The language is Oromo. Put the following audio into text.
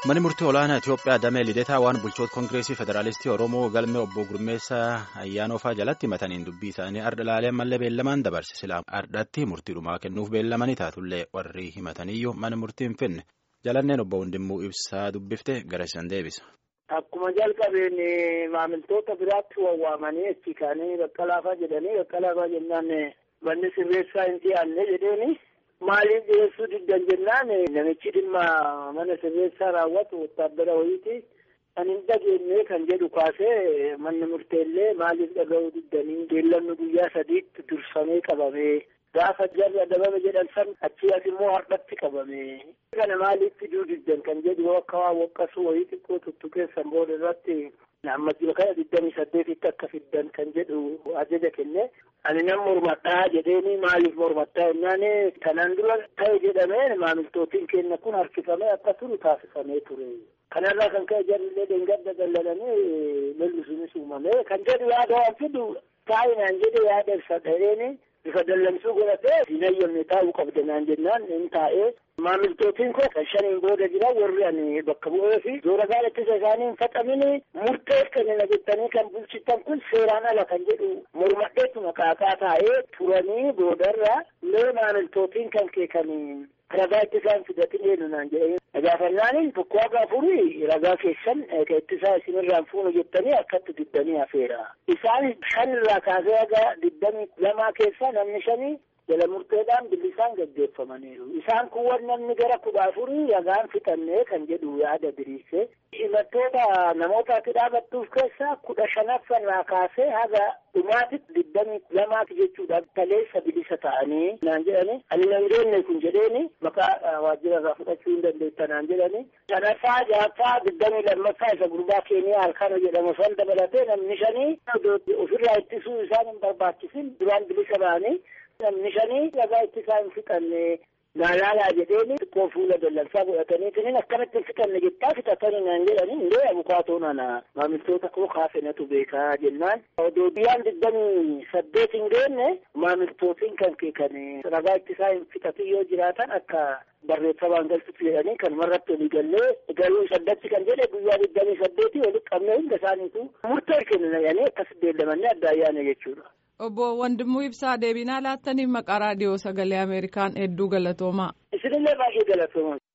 Manni murtii olaanaa Itoophiyaa damee lideetaa waan bulchoota Koongireesii Federaalistii Oromoo galmee obbo Gurmeessaa Ayyaanofaa jalatti himataniin dubbii isaanii arda ilaalee mallee beellamaan dabarse silaa ardatti murtiidhumaa kennuuf beellamanii taatullee warri himataniyyuu mana murtii hin finne jalanneen obbo Hundimmuu ibsaa dubbifte gara isaan deebisa. Akkuma jalqabeen maamiltoota biraatti wawwaamanii achi kaanii baqqalaafaa jedhanii baqqalaafaa jennaan manni sirreessaa hin dhiyaanne jedheeni. Maaliif dhiyeessuu diddan jennaan namichi dhimma mana sirreessaa raawwatu wottaaddara wayiiti kan hin dhageenye kan jedhu kaasee manni murteellee maaliif dhaga'uu diddanii beellamni guyyaa sadiitti dursamee qabamee gaafa jarri adabame jedhan san achii as immoo hardhatti qabame kana maaliif fiduu diddan kan jedhu akka waa waqqasuu wayii xiqqoo tuttuqeessan booda irratti amma jiru kana digdamii saddeetitti akka fiddan kan jedhu ajaja kenne ani nan mormadhaa jedheeni maaliif mormadhaa jennaan kanaan dura ta'e jedhamee maamiltootiin keenya kun harkifamee akka turu taasifamee ture. kanarraa kan ka'e jarrillee deengadda dallananii lolli sunis uumamee kan jedhu yaada waan fidu taa'inaan jedhe yaada ibsa dha'eeni bifa dallamsuu godhatee hin hayyamne taa'uu qabda naan jennaan hin taa'ee maamiltootiin koo kan shaniin booda jira warri ani bakka bu'ee fi zoora gaala ittisa isaanii hin faxamini murteef kennina jettanii kan bulchitan kun seeraan ala kan jedhu mormadheetu maqaaqaa taa'ee turanii boodarra mee maamiltootiin kan kee kan ragaa ittisaan fidatin eenyu naan jedhanii gaafannaan tokko haga afurii ragaa keessan ka ittisaa isinirraan fuunu jettanii akkatti diddanii hafeera isaan shan irraa kaasee haga diddamii lamaa keessaa namni shanii jala murteedhaan bilisaan gaggeeffamaniiru isaan kun namni gara kudha afurii ragaan fixannee kan jedhu yaada diriirse himattoota namootatti dhaabattuuf keessaa kudha shanaffarraa kaasee haga dhumaatitti diddamii lamaati jechuudha taleessa bilisa ta'anii naan jedhani ani nan geenne kun jedheeni maqaa waajjira irraa fudhachuu hin dandeetta naan jedhani shanaffaa ja'affaa diddamii lammaffaa isa gurbaa keeniyaa halkana jedhamu san dabalatee namni shanii ofirraa ittisuu isaan hin barbaachisin duraan bilisa ba'anii namni shanii ragaa ittisaa hin fixanne gaalaalaa jedheeni xiqqoo fuula dallansaa godhataniitiin akkamitti hin fixanne jettaa fixatanii naan jedhani indee abukaatoo nana maamiltoota koo kaafenatu beekaa jennaan odoo biyyaan digdamii saddeet hin geenne maamiltootiin kan kee kan ragaa ittisaa hin fixatin yoo jiraatan akka barreeffamaan galchutti jedhanii kan marratti olii gallee galuu saddatti kan jedhe guyyaa digdamii saddeetii walitti qabnee hunda isaaniitu murtee kennanii akkas beellamanii adda ayyaana jechuudha. Obbo Wandimuu Ibsaa deebinaa laattaniif maqaa raadiyoo sagalee Ameerikaan hedduu galatoomaa. Isinillee baay'ee galatoomaa.